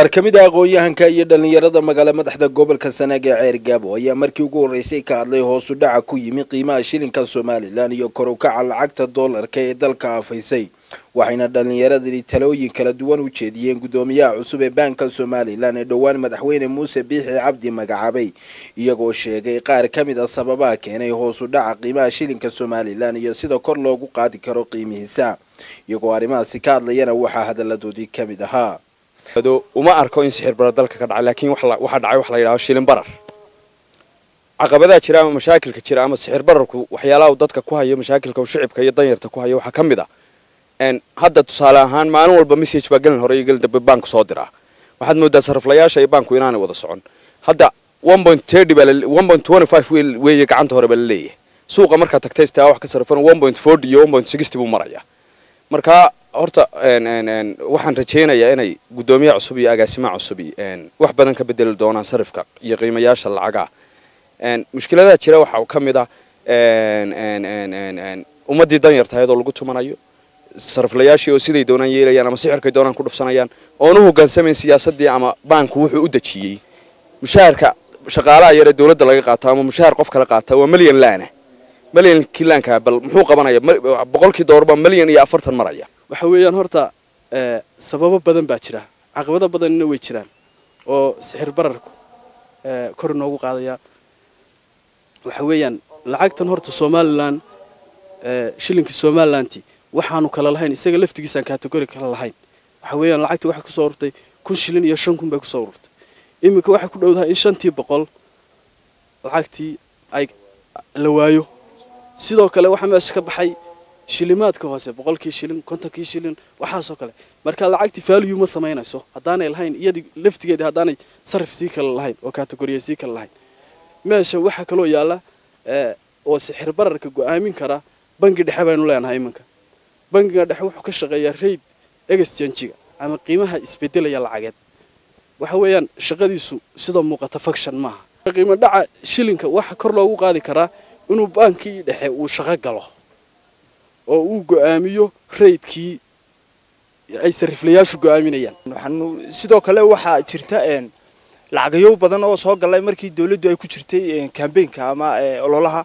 qaar ka mid a aqoon-yahanka iyo dhallinyarada magaalo madaxda gobolka sanaag ee ceer gaabo ayaa markii ugu horreysay ka hadlay hoosu dhaca ku yimi qiimaha shilinka somalilan iyo kor u kaca lacagta doolarka ee dalka afaysay waxayna dhallinyaradani talooyin kala duwan u jeediyeen guddoomiyaha cusub ee baanka somalilan ee dhowaan madaxweyne muuse biixi cabdi magacaabay iyagoo sheegay qaar ka mid a sababaha keenay hoosu dhaca qiimaha shilinka somalilan iyo sida kor loogu qaadi karo qiimihiisa iyagoo arrimahaasi ka hadlayana waxaa hadalladoodii ka mid ahaa uma arko in sixir barar dalka ka dhacay laakiin waxaa dhacay wax la yidhaho shilin barar caqabadaha jira ama mashaakilka jira ama sixir bararku waxyaalaha uu dadka ku hayo mashaakilka uu shicibka iyo danyarta ku hayo waxaa ka mid ah hadda tusaale ahaan maalin walba message baa gelin hore iyo gelin dambe baanku soo diraa waxaad moodaa sariflayaasha iyo baanku inaanay wada socon hadda weeye gacanta hore baa la leeyahay suuqa markaa tagtay istaa wax ka sarifan iyo buu maraya marka horta waxaan rajaynayaa inay guddoomiyaha cusub iyo agaasimaha cusub wax badan ka bedeli doonaan sarifka iyo qiimayaasha lacagaha mushkiladaha jira waxaa ka mid ah ummaddii danyartahayd oo lagu tumanayo sariflayaashii oo siday doonaan yeelayaan ama sixirkay doonaan ku dhufsanayaan oon u hoggaansamayn siyaasaddii ama baanku wuxuu u dejiyey mushaharka shaqaalaha yaree dowladda laga qaato ama mushahar qof kala qaata waa milyan laana milyankii laankaa bal muxuu qabanaya boqolkii doorbaa milyan iyo afartan maraya waxa weeyaan horta sababo badan baa jira caqabado badanna way jiraan oo sixir bararku kor inoogu qaadaya waxa weeyaan lacagtan horta somalilan shilinkii somalilanti waxaanu kala lahayn isaga laftigiisaan kategori kala lahayn waxa weeyaan lacagtii waxay kusoo ururtay kun shilin iyo shan kun bay kusoo ururtay iminka waxay ku dhowdahay in shantii boqol lacagtii ay la waayo sidoo kale waxaa meesha ka baxay shilimaadka hoose boqolkii shilin kontonkii shilin waxaasoo kale marka lacagtii value ma samaynayso haddaanay lahayn iyadii laftigeedii haddaanay sarif sii kale lahayn oo kategoriya sii kale lahayn meesha waxaa kaloo yaalla oo sixir bararka go-aamin kara bangi dhexe baynu leenahay iminka bangiga dhexe wuxuu ka shaqeeyaa raid exchangiga ama qiimaha isbedelaya lacageed waxa weeyaan shaqadiisu sida muuqata faction maaha qiimo dhaca shilinka waxa kor loogu qaadi karaa inuu baankii dhexe uu shaqo galo oo uu go-aamiyo raydkii ay sariflayaashu go-aaminayaan waxaanu sidoo kale waxaa jirta lacagayo badan oo soo galay markii dawladdu ay ku jirtay kambeynka ama ololaha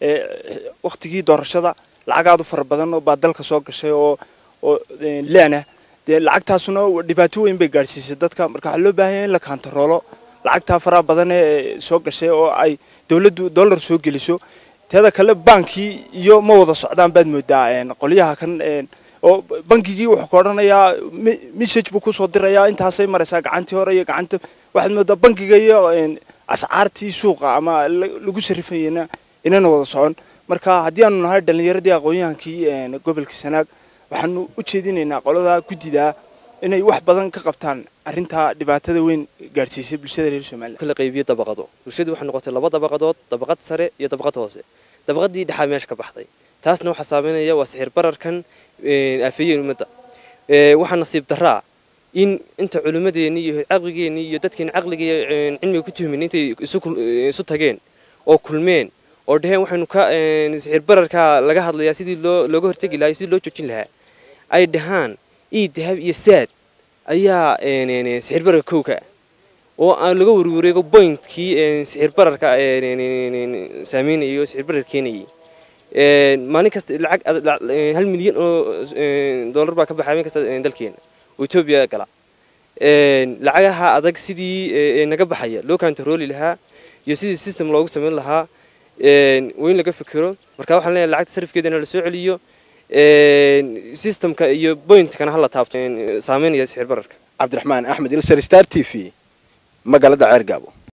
waktigii doorashada lacagaadu fara badan baa dalka soo gashay oo oo leana dee lacagtaasuna dhibaato weyn bay gaadhsiisay dadka marka waxaa loo baahanya in la kaantaroolo lacagtaa faraha badan ee soo gashay oo ay dawladdu dollar soo geliso teeda kale baankii iyo ma wada socdaan baad moodaa qolyaha kan oo bankigii wuxuu ka odhanayaa message buu kusoo dirayaa intaasay maraysaa gacantii hore iyo gacanta waxaad moodaa bankiga iyo ascaartii suuqa ama lagu sarifayena inana wada socon marka haddii aanu nahay dhallinyaradii aqoon-yahankii gobolka sanaag waxaanu u jeedinaynaa qolada guddidaa inay wax badan ka qabtaan arrintaa dhibaatada weyn gaadhsiisay bulshada reer somalilan kala qaybiyo dabaqado bulshadu waxay noqotay laba dabaqadood dabaqad sare iyo dabaqad hoose dabaqadii dhexaa meesha ka baxday taasna waxaa saameynaya waa sixir bararkan aafeeyeen ummadda waxaa nasiib daraa in inta culimmadeenii iyo caqligeenii iyo dadkeeni caqliga cilmiga ku tuhmin intay isu tageen oo kulmeen oo dhaheen waxaynu ka sixir bararka laga hadlayaa sidii loo looga hortegi lahaa sidii loo joojin lahaa ay dhahaan ii dahab iyo saad ayaa sixir bararka kowka ah oo aan laga warwareego bointkii sixir bararka saameynayay oo sixir barar keenayay maalin kasta lacag hal milyan oo dollar baa ka baxay maalin kasta dalkeena oo etoobiya gala lacagaha adag sidii naga baxaya loo kantarooli lahaa iyo sidii system loogu samayn lahaa waa in laga fikiro marka waxaan leenahay lacagta sarifkeedana la soo celiyo systemka iyo pointkana hala taabto saameynaya sixir bararka cabdiraxmaan axmed ilsar star t v magaalada ceer gaabo